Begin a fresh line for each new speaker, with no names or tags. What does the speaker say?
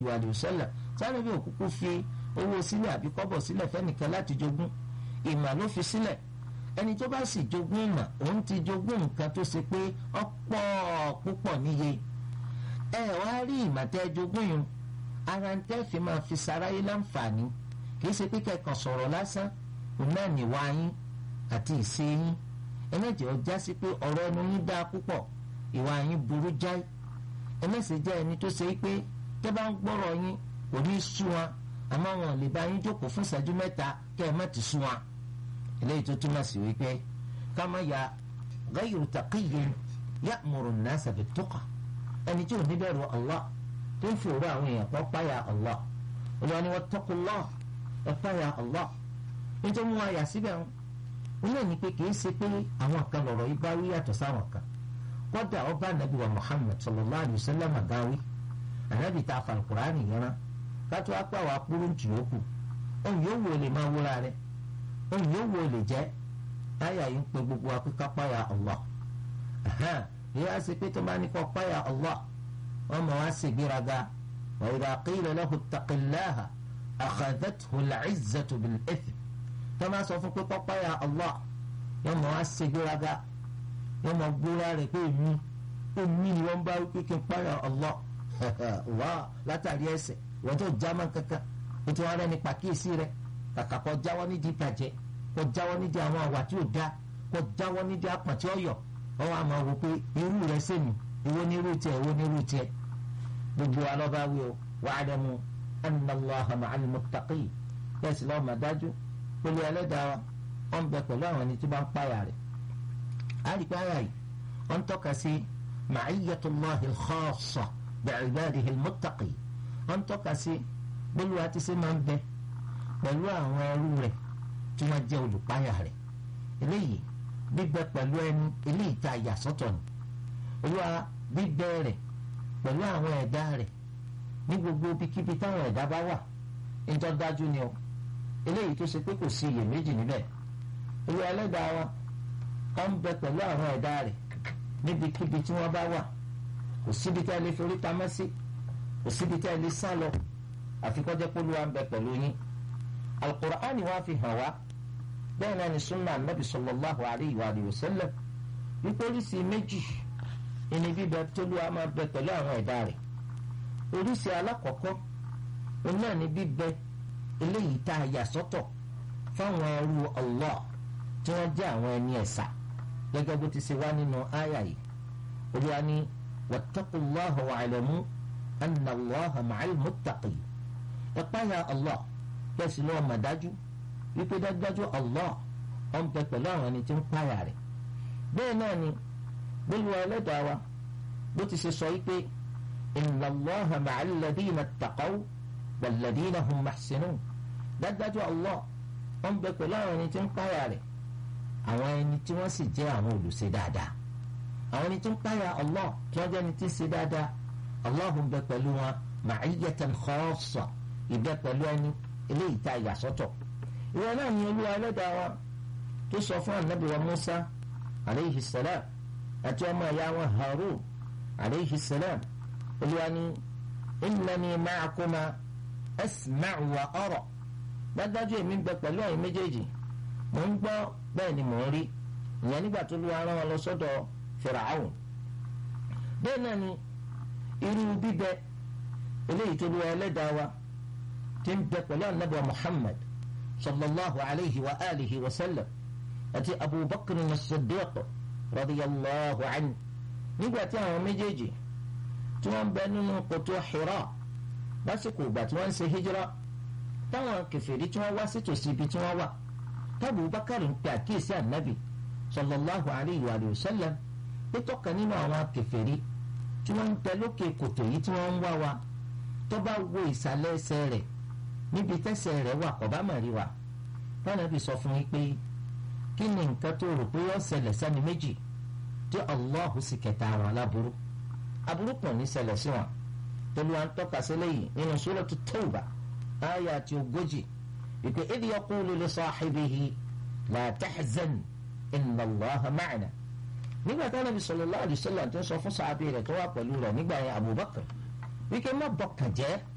ìwà àdìsọ́là sáré bí òkúkú fi owó sílẹ̀ àbí kọ́bọ̀ sílẹ̀ fẹ́nìkan láti jogún ìmà ló fi sílẹ̀ ẹni tó bá sì jogún ìmà òun ti jogún nǹkan tó ṣe pé ọ̀pọ̀ púpọ̀ níye ẹ wá rí ìmà tẹ́ jogún yìí ara ń tẹ́ fi máa fi saráyé láǹfààní kìí ṣe pé kẹ́kàn sọ̀rọ̀ lásán òun náà níwá yín àti ìṣe yín ẹlẹ́jẹ̀ ọjà sí pé ọ̀rọ̀ ẹnu yín dáa púpọ̀ ìwà yín burú jáì ẹlẹ́sìn jẹ́ ẹni tó ṣe pé tẹ́ bá ń gbọ́rọ̀ yín kò ní sú wọn àmọ́ wọn lè bá yín jókòó fún ìṣẹ́jú mẹ́ta kẹ́ ẹ má ti sú wọn eléyìí tó túmọ̀ sí wípé ká má ya ghayru taqiyyin ya'muru an-nasa bit-tuqa ẹni tí ò ní bẹ̀rù Allah tó ń fòrò àwọn èèyàn kan páyà Allah olùwà ni wattaqullah ẹ páyà Allah nítorí wọn àyà síbẹ̀ wọn wọn náà ní pé kì í ṣe pé àwọn kan lọ̀rọ̀ yìí bá wí yàtọ̀ sáwọn kan kọ́dà ọba anabi wa Muhammad sallallahu alayhi wa sallam àgáwí anabi ta falkurani yẹn rán kátó apá wa kúrú ntì yòókù ohun yóò wò lè máa wúra rẹ ohun yóò wò lè jẹ táyà yìí ń pe gbogbo wa pé ká páyà Allah yìí á ṣe pé tó bá ní kó páyà Allah wọn mọ wá ṣe gbéraga wa idha qila lahu ittaqillaha akhadhathu al-izzatu bil-ithm tó máa sọ fún pé kó páyà Allah yóò mọ wá ṣe gbéraga yóò mọ gbóra rẹ pé èmi èmi ni wọn bá wípé kí n páyà Allah wá látàrí ẹ̀ṣẹ̀ wọ́n tó jámọ́ kankan o ti wá rẹ́ni pàkíyèsí rẹ̀ kàkà kó jáwọ́ nídìí ìbàjẹ́ kó jáwọ́ nídìí àwọn àwà tí ò dá kó jáwọ́ nídìí àpọ̀n tí ó yọ wọ́n wá máa wò pé irú rẹ̀ sẹ́mi ìwọ ní irú tiẹ̀ ìwọ ní irú tiẹ̀ gbogbo alọ́ba wí o wa'lamu anna Allaha ma'al muttaqin bẹ́ẹ̀ sì lọ́ọ́ mà dájú pẹ̀lú ẹlẹ́dàá wa wọ́n bẹ pẹ̀lú àwọn ẹni tí bá ń páyà rẹ̀ á rí páyà yìí wọ́n tọ́ka sí ma'iyyatullahi al-khassa bi'ibadihi al-muttaqin wọ́n tọ́ka sí bólúwa ti ṣe máa ń bẹ pẹ̀lú àwọn ẹrú rẹ̀ tí wọ́n jẹ́ olùpáyà rẹ̀ eléyìí bíbẹ pẹ̀lú ẹni eléyìí tá a yà sọ́tọ̀ ni olúwa bíbẹ rẹ̀ pẹ̀lú àwọn ẹ̀dá rẹ̀ ní gbogbo ibikíbi táwọn ẹ̀dá bá wà níjọ́ dájú ni o eléyìí tó ṣe pé kò sí iyèméjì níbẹ̀ olúwa ẹlẹ́dàá wa ó ń bẹ pẹ̀lú àwọn ẹ̀dá rẹ̀ níbikíbi tí wọ́n bá wà kò síbi tá a lè forí pamọ́ sí kò síbi tá a lè sá lọ àfi kọjá polúwa ń bẹ pẹ̀lú yín alukur'ani wa fi hàn wá bẹ́ẹ̀ náà ni sunna anabi sallallahu alayhi wa sallam wípé oríṣi méjì ìní bíbẹ tóluwa máa bẹ pẹ̀lú àwọn ẹ̀dá rẹ̀ oríṣi alákọ̀ọ́kọ́ òun náà ni bíbẹ eléyìí tá a yà sọ́tọ̀ fáwọn ẹrú Allah tí wọ́n jẹ́ àwọn ẹni ẹ̀sà gẹ́gẹ́ bó ti ṣe wá nínú àyà yìí olúwa ni wattaqullaha wa'lamu anna Allaha ma'al muttaqin ẹ̀páyà Allah bẹ́ẹ̀ sì lọ́wọ́ mà dájú wípé dájúdájú Allah ọ̀n bẹ pẹ̀lú àwọn ẹni tí ń páyà rẹ̀ bẹ́ẹ̀ náà ni bólúwa ẹlẹ́dàá wa bó ti ṣe sọ wípé inna Allaha ma'al ladina ttaqaw wal ladina hum muhsinun dájúdájú Allah ọ̀n bẹ pẹ̀lú àwọn ẹni tí ń páyà rẹ̀ àwọn ẹni tí wọ́n sì jẹ́ àwọn olùṣe dáadáa àwọn ẹni tí ń páyà Allah tí wọ́n jẹ́ ẹni tí ń ṣe dáadáa Allah ń bẹ pẹ̀lú wọn ma'iyatan khassa ìbẹ pẹ̀lú ẹni eléyìí tá a yà sọ́tọ̀ ìwọ náà ni olúwa ẹlẹ́dàá wa tó sọ fún anabi wa musa aleyhi salam àti ọmọ ìyá wọn harun aleyhi salam olúwa ni innani ma'akuma asma'u wa ara dájú èmi ń bẹ pẹ̀lú ẹ̀yin méjèèjì mò ń gbọ́ bẹ́ẹ̀ ni mò ń rí ìyẹn nígbà tó lúwa rán wọn lọ sọ́dọ̀ fìràhùn bẹ́ẹ̀ náà ni irú bíbẹ eléyìí tó lúwa ẹlẹ́dàá wa tí ń bẹ pẹ̀lú anabi wa muhammad sallallahu alayhi wa alihi wa sallam àti abubakar as-siddiq radiyallahu anhu nígbà tí àwọn méjèèjì tí wọ́n bẹ nínú kòtò hira lásìkò ìgbà tí wọ́n ń ṣe hijira táwọn kèfèrí tí wọ́n wá sí tòsí ibi tí wọ́n wà tábù bakar ń pe àkíyèsí anabi sallallahu alayhi wa sallam pé tọ́ka nínú àwọn kèfèrí tí wọ́n ń bẹ lókè kòtò yìí tí wọ́n ń wá wa tó bá wo ìsàlẹ̀ ẹsẹ̀ rẹ̀ níbi tẹ́sẹ̀ rẹ̀ wà kọ́ bá mà rí wa Ànábì sọ fún yín pé kí ni nǹkan tó rò pé ó ṣẹlẹ̀ sẹ́ni méjì tí Allah sì kẹta àwọn aláburú aburú pọ̀ ní ṣẹlẹ̀ sí wọn tolu à ń tọ́ka sílẹ̀ yìí nínú Suratu Tawbah ayà àti ogójì ìpè idh yaqulu li sahibihi la tahzan inna Allaha ma'ana nígbà tí Ànábì sallallahu alaihi wasallam tó ń sọ fún sàábì rẹ̀ tó wà pẹ̀lú rẹ̀ nígbà yẹn Abubakar wíkẹ́ má bọkàn jẹ́